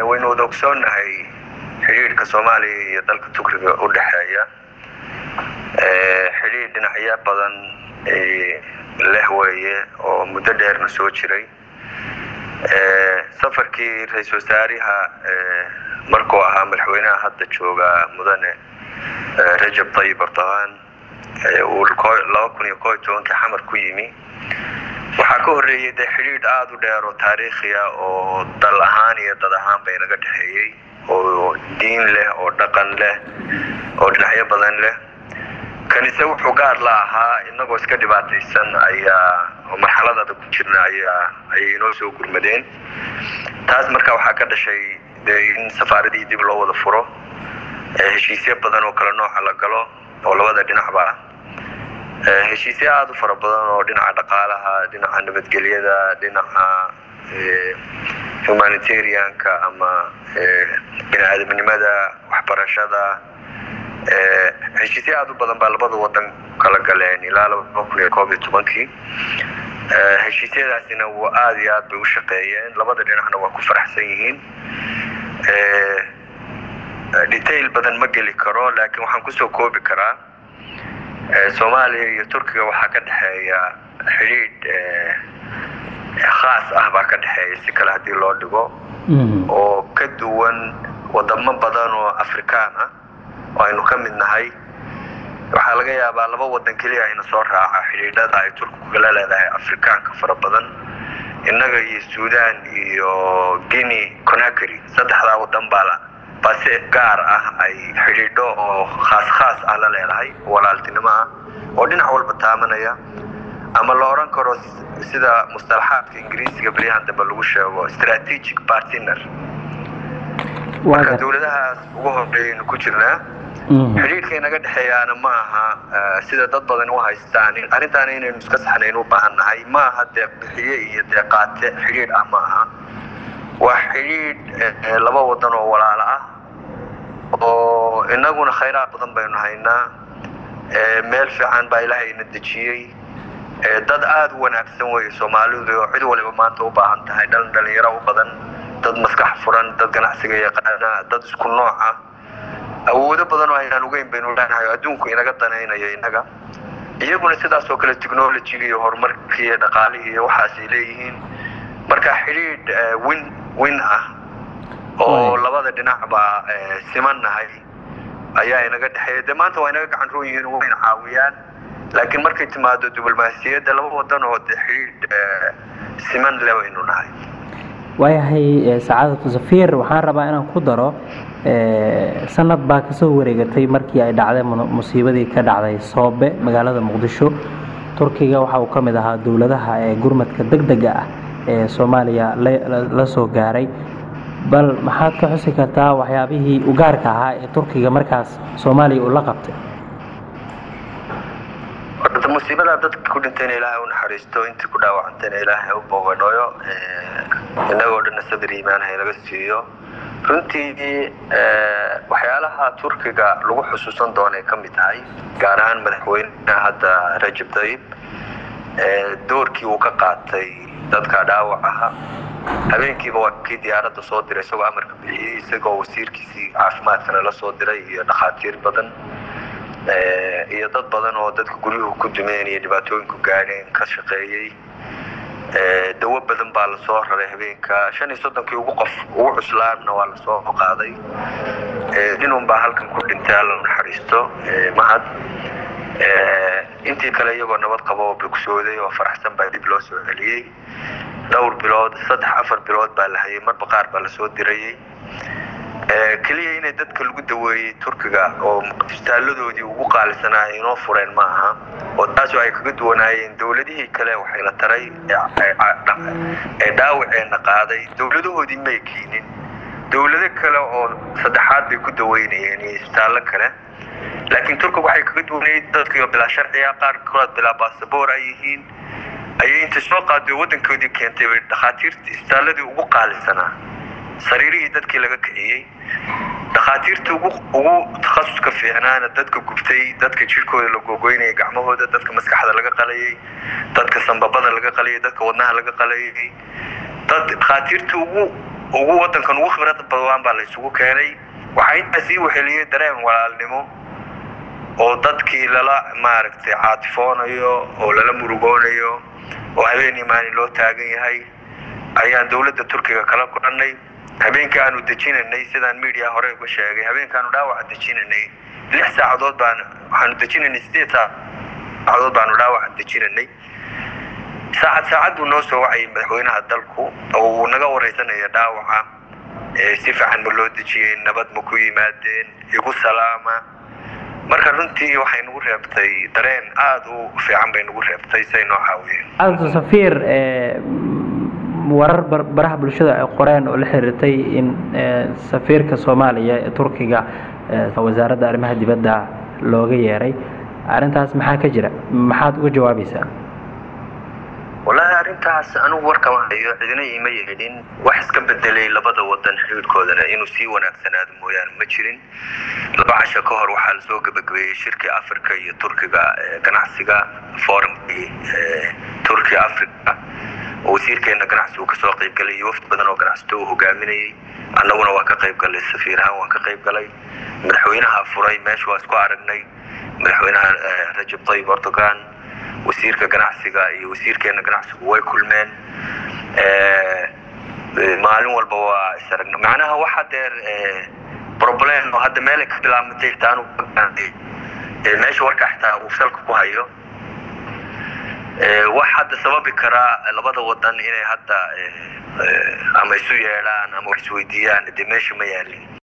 waynu wada ogsoonnahay xidhiidhka soomaaliya iyo dalka turkiga u dhexeeya xidhiidh dhinacyo badan leh weeye oo muddo dheerna soo jiray safarkii ra-iisul wasaariha markuu ahaa madaxweynaha hadda jooga mudane rajab tayib erdogan uu laba kun iyo koo iyo tobankii xamar ku yimi waxaa ka horreeyey dee xidhiidh aada u dheer oo taariikhiya oo dal ahaan iyo dad ahaan bay naga dhexeeyey oo diin leh oo dhaqan leh oo dhinacyo badan leh kanise wuxuu gaar la ahaa inagoo iska dhibaataysan ayaa marxalad adag ku jirna ayaa ayay inoo soo gurmadeen taas marka waxaa ka dhashay dee in safaaradihii dib loo wada furo heshiisyo badan oo kale nooca la galo oo labada dhinacba ah heshiisyo aada u fara badan oo dhinaca dhaqaalaha dhinaca nabadgelyada dhinaca humanitarianka ama bini aadamnimada waxbarashada heshiisyo aada u badan baa labada wadan kala galeen ilaa laba kun iyo koob iyo tobankii heshiisyadaasina w aada iyo aad bay u shaqeeyeen labada dhinacna waa ku faraxsan yihiin detail badan ma geli karo laakiin waxaan kusoo koobi karaa soomaaliya iyo turkiga waxaa ka dhexeeya xidhiidh khaas ah baa ka dhexeeya si kale haddii loo dhigo oo ka duwan wadamo badan oo afrikaan ah oo aynu ka mid nahay waxaa laga yaabaa laba wadan keliya ayna soo raaca xidhiidhada ay turkigu kala leedahay afrikaanka fara badan innaga iyo suudan iyo guinea conakry saddexdaa wadan baa base gaar ah ay xidhiidho oo khaas khaas ah la leedahay walaaltinimo ah oo dhinac walba taamanaya ama la odhan karo sida mustalaxaadka ingiriisiga beryahan dambe lagu sheego strategic partner marka dowladahaas ugu horeeyaynu ku jirnaa xidhiidhka inaga dhexeeyaana ma aha sida dad badan u haystaan arrintaana inaynu iska saxnayn u baahan nahay ma aha deeq bixiye iyo deeqaate xidhiidh ah ma aha waa xidhiidh laba wadan oo walaalo ah oo inaguna khayraad badan baynu haynaa meel fiican baa ilaahayna dejiyey dad aada u wanaagsan weeye soomaalidu oo cid waliba maanta u baahan tahay dhalin dhalinyaro u badan dad maskax furan dad ganacsiga yaqaana dad isku nooc ah awoodo badan oo aynaan ogeyn baynu leenahay oo adduunku inaga danaynayo inaga iyaguna sidaas oo kale technologiga iyo horumarkii iyo dhaqaalihii iyo waxaasay leeyihiin marka xidhiidh win win ah oo labada dhinacba siman nahay ayaa inaga dhexeeya dee maanta waa inaga gacan roon yihiin wayna caawiyaan laakiin markay timaado diblomaasiyadda laba wadan oo de xidhiidh siman le baynu nahay waayahay sacaadatu safiir waxaan rabaa inaan ku daro sanad baa kasoo wareegatay markii ay dhacday musiibadii ka dhacday soobe magaalada muqdisho turkiga waxa uu ka mid ahaa dowladaha ee gurmadka deg dega ah ee soomaaliya la soo gaaray bal maxaad ka xusi kartaa waxyaabihii ugaarka ahaa ee turkiga markaas soomaaliya uu la qabtay horta musiibadaa dadka ku dhintayna ilaahay u naxariisto intii ku dhaawacantayna ilaahay u booganooyo innagoo dhanna sabir iimaan haynaga siiyo runtii waxyaalaha turkiga lagu xusuusan doonay ka mid tahay gaar ahaan madaxweyneha hadda rajab tayib doorkii uu ka qaatay dadka dhaawac aha habeenkiiba waa kii diyaaradda soo diray isagoo amarka bixiyey isagoo wasiirkiisii caafimaadkana la soo diray iyo dhakhaatiir badan iyo dad badan oo dadka guryuhu ku dumeen iyo dhibaatooyinku gaadheen ka shaqeeyey dawo badan baa lasoo raray habeenka shan iyo soddonkii ugu qof ugu cuslaanna waa lasoo qaaday ninun baa halkan ku dhintay alla naxariisto mahad intii kale iyagoo nabad qaba oo bogsooday oo faraxsan baa dib loo soo celiyey dhowr bilood saddex afar bilood baa la hayay marba qaar baa lasoo dirayey keliya inay dadka lagu daweeyey turkiga oo isbitaaladoodii ugu qaalisanaa inoo fureen ma aha oo taasoo ay kaga duwanaayeen dowladihii kale waxayna taray ee dhaawaceena qaaday dowladahoodii may keenin dowlado kale oo saddexaad bay ku daweynayeen iyo isbitaallo kale laakiin turkiga waxay kaga duwanayd dadkii oo bilaa sharciga qaarkood bilaa baasaboor ay yihiin ayay intay soo qaaday waddankoodii keentay bay dhakhaatiirtii isbitaaladii ugu qaalisanaa sariirihii dadkii laga kiciyey dhakhaatiirta ugu ugu takhasuska fiicnaana dadka gubtay dadka jirhkooda la googoynayay gacmahooda dadka maskaxda laga qalayay dadka sambabada laga qalayay dadka wadnaha laga qalayay dad dhakhaatiirta ugu ugu wadankan ugu khibrada badwaan baa la isugu keenay waxaa intaa sii weheliyey dareen walaalnimo oo dadkii lala maaragtay caatifoonayo oo lala murugoonayo oo habeenii maalin loo taagan yahay ayaan dowladda turkiga kala kulannay habeenkii aanu dejinanay sidaan media hore uga sheegay habeenkaanu dhaawaca dejinanay lix saacadood baan waxaanu dejinanay sideed saacadood baanu dhaawaca dejinanay saacad saacad buu noo soo wacayay madaxweynaha dalku oo uu naga wareysanaya dhaawaca si fiican ma loo dejiyey nabad ma ku yimaadeen igu salaama marka runtii waxay nagu reebtay dareen aada u fiican bay nagu reebtay say noo caawiyeen aada safiir warar baraha bulshada ay qoreen oo la xiriirtay in safiirka soomaaliya ee turkiga wasaaradda arrimaha dibadda looga yeeray arrintaas maxaa ka jira maxaad uga jawaabaysaa wallaahi arrintaas anigu warkama hayo cidina iima yeedhin wax iska bedelay labada wadan xiriirkoodana inuu sii wanaagsanaado mooyaane ma jirin laba casho ka hor waxaa lasoo gebagabeeyey shirkii africa iyo turkiga ganacsiga forumkii turki africa oo wasiirkeena ganacsigu kasoo qayb galay iyo wafdi badan oo ganacsato uu hogaaminayay annaguna waa ka qayb galay safiir ahaan waan ka qayb galay madaxweynaha furay meesha waa isku aragnay madaxweynaha rajab tayyib erdogan wasiirka ganacsiga iyo wasiirkeena ganacsigu way kulmeen maalin walba waa is aragna macnaha wax hadeer problem oo hadda meelay ka bilaabmatay taanu meesha warka xitaa uu salka ku hayo wax hadda sababi karaa labada wadan inay hadda ama isu yeedhaan ama wax isweydiiyaan dee meesha ma yaalin